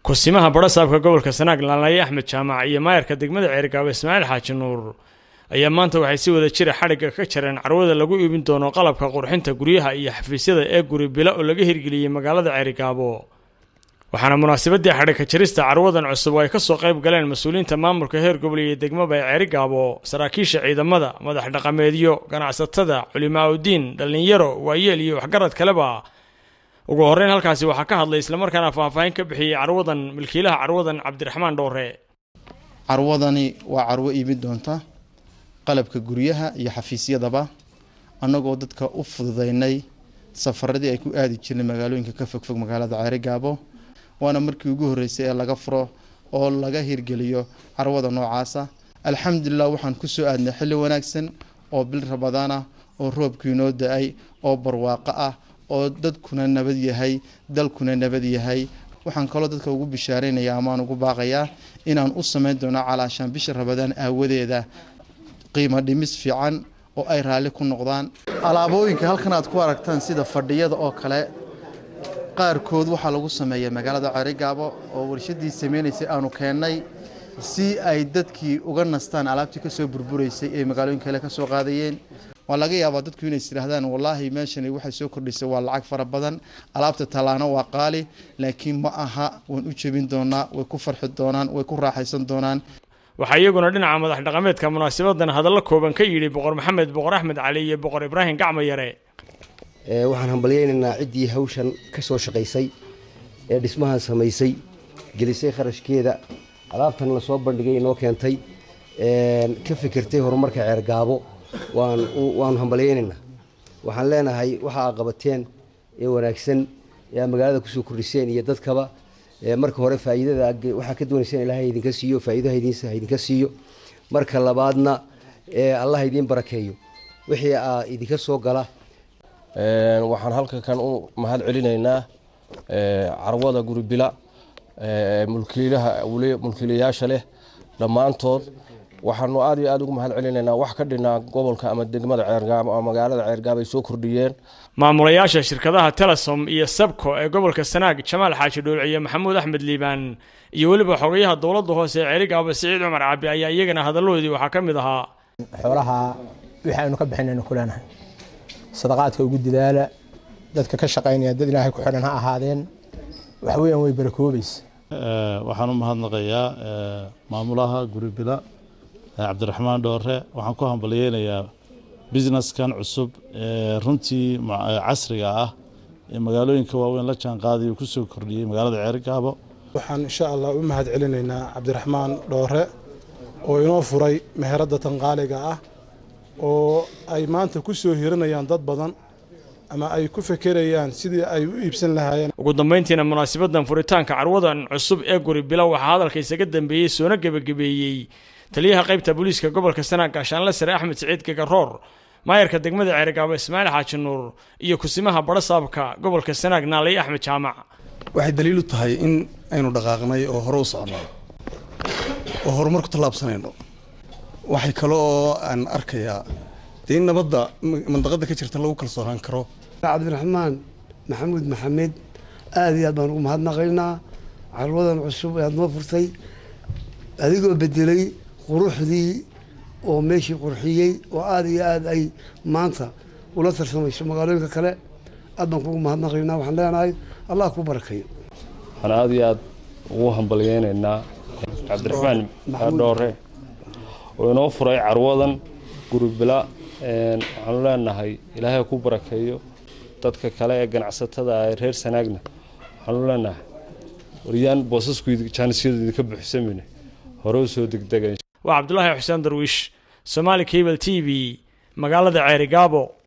kusimaha badhasaabka gobolka sanaag laalaye axmed jaamac iyo maayarka degmada ceergaabo ismaaciil xaaji nuur ayaa maanta waxay si wada jira xadhigga ka jareen carwada lagu iibin doono qalabka qurxinta guryaha iyo xafiisyada ee guri bila oo laga hirgeliyey magaalada ceerigaabo waxaana munaasabadii xadhigka jarista carwadan cusub oo ay kasoo qayb galeen mas-uuliyiinta maamulka heer gobol iyo degmaba ee ceerigaabo saraakiisha ciidamada madax dhaqameedyo ganacsatada culimaa udiin dhallinyaro waayeel iyo waxgarad kaleba ugu horreyn halkaasi waxaa ka hadlay islamarkaana faahfaahin ka bixiyey carwadan milkiilaha carwadan cabdiraxmaan dhowre carwadani waa carwo iibin doonta qalabka guryaha iyo xafiisyadaba annagoo dadka u fududeynay safaradii ay ku aadi jirnay magaalooyinka ka fogfog magaalada ceerigaabo waana markii ugu horreysay ee laga furo oo laga hirgeliyo carwada noocaasa alxamdulilah waxaan kusoo aadnay xilli wanaagsan oo bil rabadaan ah oo roobkii noo da-ay oo barwaaqo ah oo dadkuna nabad yahay dalkuna nabad yahay waxaan kaloo dadka ugu bishaareynaya amaan ugu baaqayaa inaan u sameyn doono calaashaan bisha rabadaan aawadeeda qiimo dhimis fiican oo ay raalli ku noqdaan alaabooyinka halkan aad ku aragtaan sida fadhiyada oo kale qaarkood waxaa lagu sameeya magaalada ceerigaabo oo warshadii sameynaysay aanu keennay si ay dadkii uga nastaan alaabtii kasoo burburaysay ee magaalooyin kale kasoo qaadayeen waa laga yaabaa dadku inay istidhaahdaan wallaahi meeshani waxay soo kordhisay waa lacag fara badan alaabta tallaano waa qaali laakiin ma aha waan u jebin doonaa way ku farxi doonaan way ku raaxaysan doonaan waxaa iyaguna dhinaca madax dhaqameedka munaasabadan hadallo kooban ka yidhi boqor maxamed boqor axmed cali iyo boqor ibraahim gacmo yare waxaan hambalyaynaynaa ciddii hawshan ka soo shaqaysay ee dhismahan samaysay gelisay kharashkeeda alaabtan la soo bandhigay inoo keentay ka fikirtay horumarka ceergaabo waanu hambalyaynaynaa waxaan leenahay waxa aa qabateen ee wanaagsan ee aa magaalada kusoo kordhiseen iyo dadkaba marka hore faa'iidada waxaa ka doonayseen ilaahay idinka siiyo faa'iidaha idinka siiyo marka labaadna allah idiin barakeeyo wixii aa idinka soo gala waxaan halka kan u mahad celinaynaa carwada guribila mulkiilaha mulkiilayaasha leh dhammaantood waxaanu aad iyo aad ugu mahad celinaynaa wax ka dhinaa gobolka ama degmada ceergaabo ama magaalada ceergaabo ay soo kordhiyeen maamulayaasha shirkadaha telesom iyo sabco ee gobolka sanaag jamaal xaaji dhoolciye maxamuud axmed liibaan iyo weliba xogayaha dowladda hoose ee ceerigaabo siciid cumar cabi ayaa iyagana hadaladoodii waxaa ka mid ahaa xoolaha wixii aynu ka bixinaynu ku leenahay sadaqaadka ugu dadaala dadka ka shaqaynaya dad ilaahay ku xidhan ha ahaadeen wax weeyaan way barakoobaysa waxaan u mahadnaqayaa maamulaha guribila cabdiraxmaan dhoore waxaan ku hambalyeynayaa businesskan cusub ee runtii casriga ah ee magaalooyinka waaweyn la jaan qaadayo kusoo kordhiyey magaalada ceerigaabo waxaan insha allah u mahad celinaynaa cabdiraxmaan dhoore oo inoo furay meheradda tanqaaliga ah oo ay maanta ku soo hiranayaan dad badan ama ay ku fekerayaan sidii ay u iibsan lahaayeen ugu dambayntiina munaasabadan furitaanka carwadan cusub ee guri bila waxaa hadalka isaga dambeeyey soona gebagabeeyey taliyaha qaybta booliiska gobolka sanaag gaashaanle sare axmed siciid gagaroor maayarka degmada ceerigaabo ismaaciil xaaji nuur iyo kusimaha badhasaabka gobolka sanaag naalay axmed jaamac waxay daliil u tahay in aynu dhaqaaqnay oo hore u soconay oo horumar ku tallaabsanayno waxay kale oo aan arkayaa dee in nabadda mandaqadda ka jirta lagu kalsoonaan karo cabdiraxmaan maxamuud maxamed aada iyo aad baan ugu mahadnaqaynaa carwadan cusub ee aad noo furtay adigoo bedelay quruxdii oo meeshii qurxiyey oo aada iyo aada ay maanta ula tarsamayso magaalooyinka kale aad baan kugu mahadnaqaynaa waxaan leenahay allah ku barakeeyo waxaan aada iyo aada ugu hambalyeynaynaa cabdiraxmaan dhoore oo inoo furay carwadan guribila waxaanu leenahay ilaahay ku barakeeyo dadka kale ee ganacsatada ah ee reer sanaagna waxaanu leenahay waryaan boosasku jaanisyadu idinka buuxsamine hore u soo degdega waa cabdulaahi xuseen darwiish somaali cable t v magaalada ceerigaabo